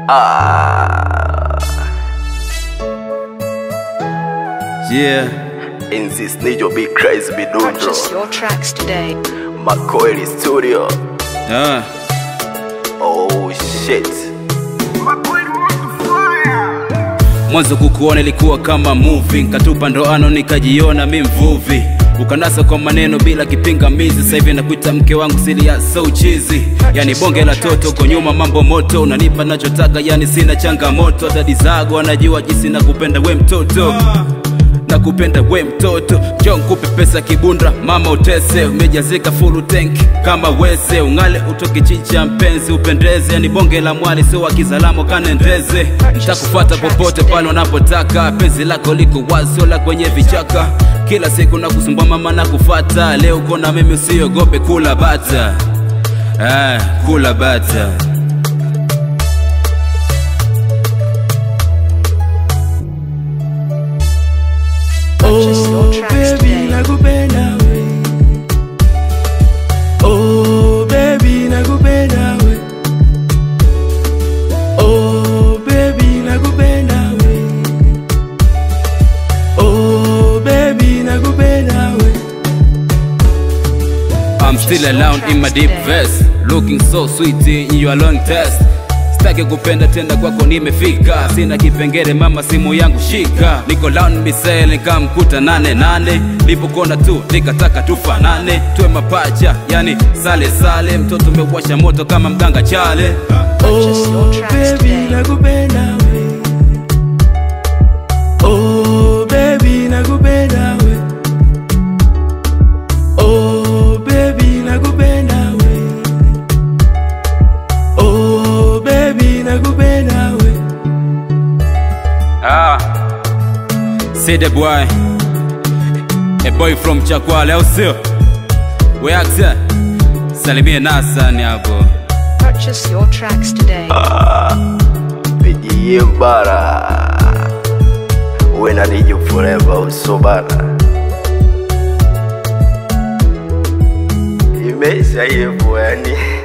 Ah, Yeah. in this need you be crazy be Purchase dojo. your tracks today. Makoeli Studio. Ah. Oh shit. Mwanzo kukuona ilikuwa kama movie, nkatupa ndoano nikajiona mi mvuvi, ukanasa kwa maneno bila kipingamizi. Sasa hivi nakuita mke wangu sili ya so cheesy, yani bonge la toto uko nyuma, mambo moto, unanipa nachotaka, yani sina changamoto. Dadi zago anajua jinsi nakupenda we mtoto nakupenda we mtoto, njoo nkupe pesa kibunda, mama utese, umejazika full tank kama wese, ung'ale utoke chicha mpenzi, upendeze, ni bonge la mwali, sio wa kizalamo kanendeze, nitakufuata popote pale unapotaka, penzi lako liko wazi, la kwenye vichaka, kila siku nakusumbua mama nakufata, leo uko na mimi, usiogope kula bata, ah, kula bata. Purchase your tracks today. nakupenda we oh baby nakupenda we oh baby nakupenda we oh baby nakupenda we I'm still alone in my deep vest Looking so sweet in your long test Sitaki kupenda tena kwako nimefika Sina kipengele mama simu yangu shika Niko down misele nikamkuta nane nane Nilipokona tu nikataka tufanane Tuwe mapacha yani sale sale Mtoto umewasha moto kama mganga chale Purchase your oh tracks baby today. nakupenda we oh baby nakupenda we oh baby nakupenda we oh baby nakupenda we Ah, see the boy A boy from Chakwale au sio? We axe Salimie Nasani hapo Purchase your tracks today. Pigie bara. When I need you forever, so bara. Imeisha hivyo yani.